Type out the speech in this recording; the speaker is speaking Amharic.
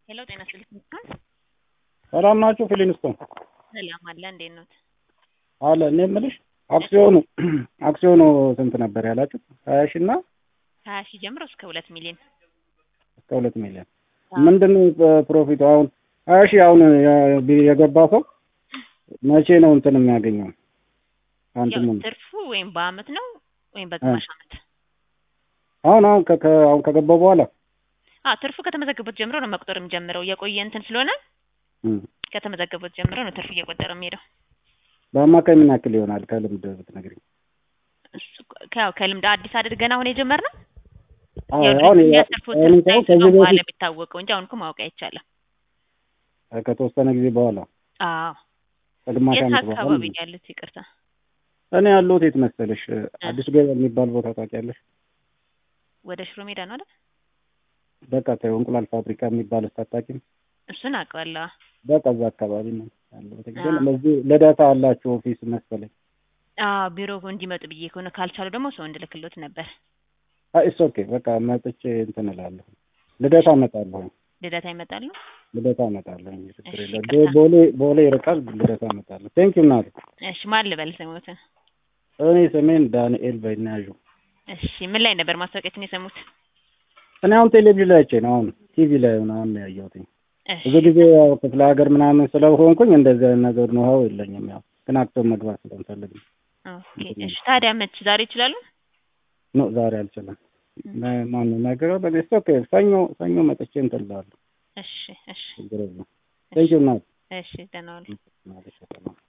ሄሎ ጤና ይስጥልኝ ሰላም ናችሁ? ፊሊንስቶን ሰላም አለ እንዴት ኖት? አለ። እኔ የምልሽ አክሲዮኑ አክሲዮኑ ስንት ነበር ያላችሁ? ሀያ ሺህ እና ሀያ ሺህ ጀምሮ እስከ ሁለት ሚሊዮን እስከ ሁለት ሚሊዮን ምንድን ነው ፕሮፊቱ? አሁን ሀያ ሺህ አሁን የገባ ሰው መቼ ነው እንትን የሚያገኘው? አንተ ያው ምን ትርፉ ወይም በአመት ነው ወይም በግማሽ አመት? አሁን አሁን ከ- ከ- አሁን ከገባው በኋላ አ ትርፉ ከተመዘገበት ጀምሮ ነው መቁጠር የሚጀምረው። የቆየ እንትን ስለሆነ እም፣ ከተመዘገበት ጀምሮ ነው ትርፍ እየቆጠረ የሚሄደው። በአማካይ ምን ያክል ይሆናል ከልምድ ብትነግሪኝ? እሱ ከ- ያው ከልምድ አዲስ አድርገን አሁን የጀመርነው አዎ፣ ያው አሁን የሚያሰርፉት አሁን ትርፍ እንኳን ሳይንስ ከዚህ ነው በኋላ በፊት የሚታወቀው እንጂ አሁን እኮ ማወቅ አይቻልም። ከተወሰነ ጊዜ በኋላ አዎ ከግማሽ የት ዓመት በኋላ አካባቢ ማለት ነው ያሉት? ይቅርታ ነው። እኔ ያለሁት የት መሰለሽ? አዲስ ገበያ የሚባል ቦታ ታውቂያለሽ? ወደ ሽሮ ሜዳ ነው አይደል? በቃ ተይው፣ እንቁላል ፋብሪካ የሚባል አታውቂም? እሱን አውቀዋለሁ። በቃ እዛ አካባቢ ነው ያለሁት። ግን አዎ። ለዚህ ልደታ አላችሁ ኦፊስ መሰለኝ። አዎ ቢሮ እንዲመጡ ብዬ ከሆነ ካልቻሉ ደግሞ ሰው እንድልክሎት ነበር። ኢትስ ኦኬ በቃ መጥቼ እንትን እላለሁ። ልደታ እመጣለሁ። ልደታ ይመጣሉ። ልደታ እመጣለሁ። ችግር እሺ፣ የለም። ይቅርታ። ቦሌ ቦሌ ይርቃል። ልደታ እመጣለሁ። ቴንክ ዩ እናቴ። እሺ ማን ልበል ስሙትን? እኔ ስሜን ዳንኤል በይናዡ። እሺ ምን ላይ ነበር ማስታወቂያችን የሰሙት? እኔ አሁን ቴሌቪዥን ላይ አይቼ ነው አሁን ቲቪ ላይ ምናምን ነው ያየሁት። እሺ ብዙ ጊዜ ያው ክፍለ ሀገር ምናምን ስለሆንኩኝ እንደዚህ አይነት ነገር ነው የለኝም። ያው ግን አክተር መግባት ስለምፈልግ ነው። ኦኬ። እሺ ታዲያ መች ዛሬ ይችላሉ? ኖ ዛሬ አልችልም። ማን ነው ነገር በዚህ ኦኬ። ሰኞ ሰኞ መጥቼ እንትን እላለሁ። እሺ እሺ ችግር የለም። ቴንክ ዩ እናቴ። እሺ ደህና ዋሉ። ማለት ነው።